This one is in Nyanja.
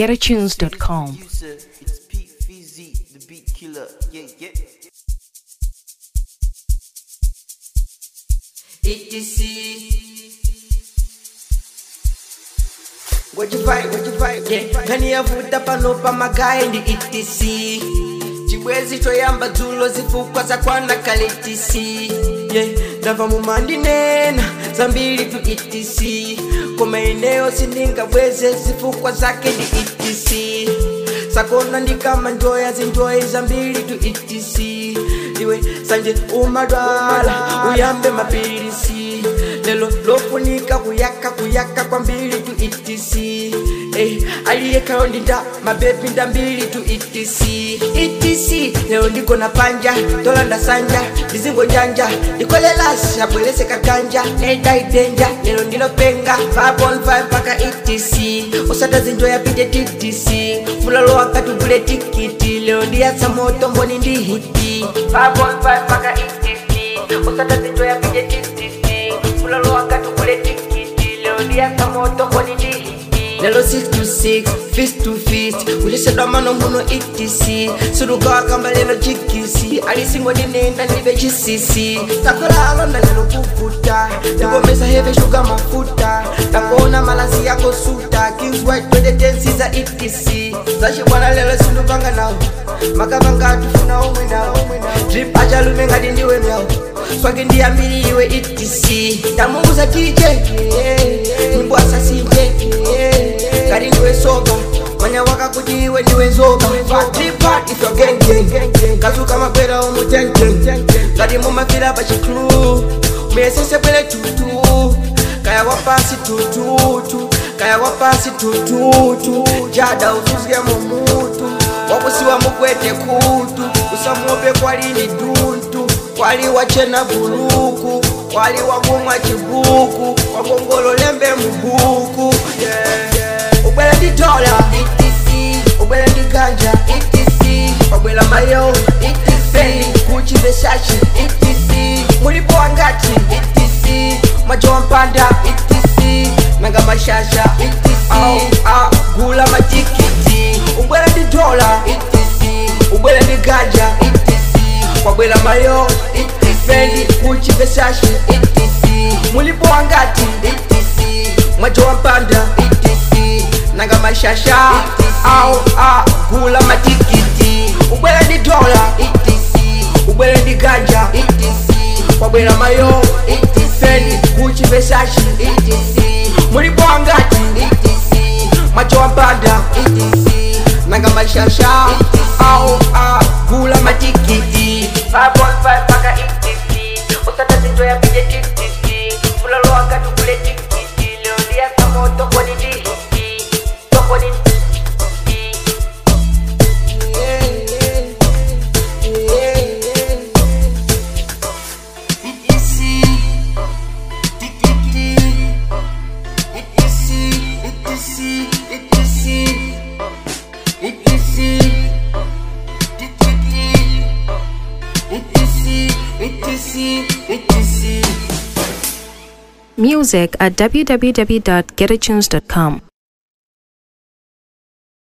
www.getatunes.com. It's Pete Fizzy, the beat killer. Yeah, yeah. Wajivai, wajivai, yeah. Kani yavuta pano pa magayi ndi etc chibwezi choyamba dzulo zifukwa zakwana kale etc yeah. ndamva mumandinena zambiri tu etc koma ineyo sindingabweze zifukwa zake ndi etc sakona ndikama njoya zinjoyi zambiri tu etc iwe sanje umadwala uyambe mapilisi lelo lofunika kuyaka kuyaka kwambiri tu etc eh, aliyekhayo ndinda mabebi ndambiri tu etc etc lero ndikona panja tola ndasanja ndizingo njanja ndikolelasi abwerese kaganja edaidenja lero ndilopenga 5.5 mpaka etc usata zinjo yapite ttc fulalo wakati ugule tikiti lero ndiyatsa moto mboni ndi hiti 5.5 mpaka etc usata zinjo yapite ttc fulalo wakati ugule tikiti lero ndiyatsa moto mboni ndi hiti lelo 6 to 6 fist to fist kulisedwa mano muno etc sirukawakamba lelo chikisi alisingo ndinenda ndibe chisisi takolaalonda lelo kuvuta ndikomesa heve shuga mafuta takuona malazi yako suta kings white 2010 za etc zachibwana lelo sindupanga nawo makavanga atufuna omwe nawo drip achalume ngati ndiwe myawo swagi ndiyambiri iwe etc tamunguza tije nyimbo asasinje ngati ndiwe soba manya waka kuti iwe ndiwe nzoba tripat if you're gang gang kazuka makwera umutengen ngati mumafira pa chiklu muyesese bwere tutu kaya wapasi tututu kaya wapasi tututu jada uzuzike mumutu wakusiwa mukwete kutu usamuope kwalini duntu kwali wachena buluku kwali wakumwa chibuku wagongolo lembe mubuku yeah. ubwela ndi dola ubwela ndi ganja wabwela mayo feli kuchi veshashi mulipo wangati mwajo wampanda nanga mashasha Au, ah, gula matikiti ubwela ndi dola ubwela ndi ganja wabwela mayo feli kuchi veshashi mulipo wangati mwajo wampanda nanga mashasha au ah, gula matikiti ubwela ndi dola ubwela ndi ganja wabwela mayo feli kuchi veshashi mulipo wangati mwajo wampanda nanga mashasha au ah, gula matikiti 5.5 mpaka ETC usata zinto ya pije TTC fulalo wakati kule tikiti leo ndia kama tokoni ndi hiti tokoni Music at www.getatunes.com.